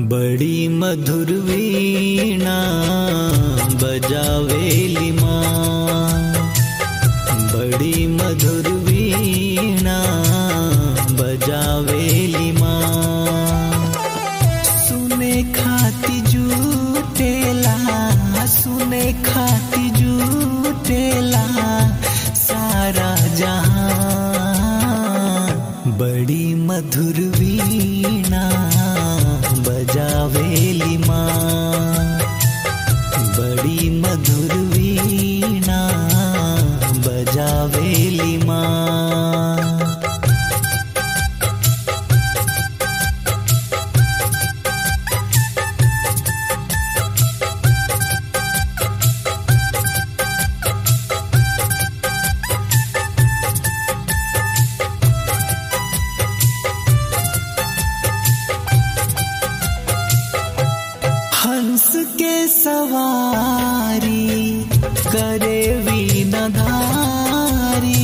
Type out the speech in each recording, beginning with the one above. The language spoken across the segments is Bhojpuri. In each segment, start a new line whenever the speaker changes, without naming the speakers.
बड़ी मधुर वीणा बजावेली माँ बड़ी मधुर वीणा बजावेली माँ सुने खाती जूटेला सुने खाती जूटेला सारा जहां बड़ी मधुर वीणा बजावेली माँ बड़ी मधुर वीणा बजावेली माँ हंस के सवारी करे वीणधारी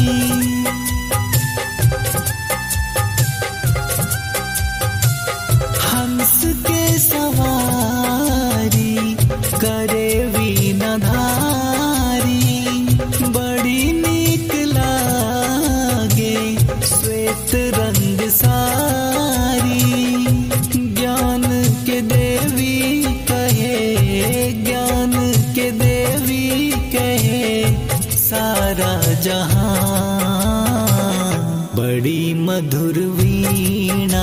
हंस के सवारी करे वीणधारी बड़ी नीक लागे श्वेत रंग सारी ज्ञान के देवी कहे ज्ञान के देवी कहे सारा जहां बड़ी मधुर वीणा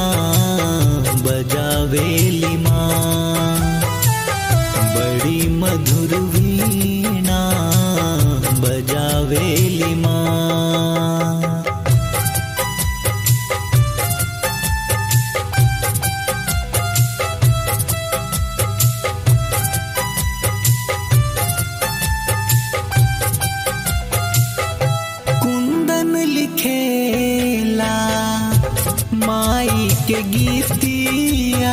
बजावेली माँ बड़ी मधुर वीणा बजावेली माँ कुंदन लिखेला माई के गीतिया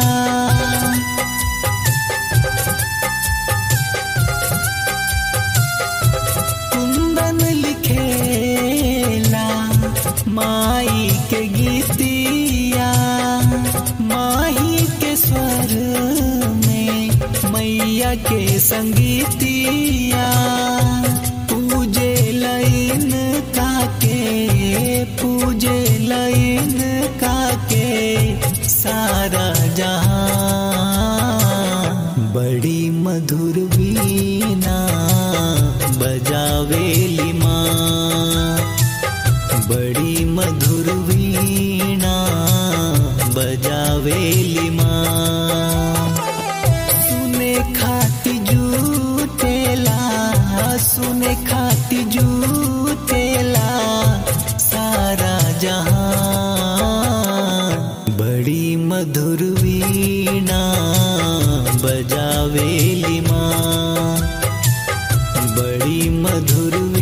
कुंदन लिखेला माई के गीतिया माही के स्वर में मैया के संगीतिया पूजे लइन काके पूजे लइन काके सारा जहां बड़ी मधुर वीणा बजावेली माँ बड़ी मधुर वीणा बजावेली माँ सुने खाती जूटेला सुने खाती जूटेला सारा जहां बड़ी मधुर वीणा बजावेली माँ बड़ी मधुर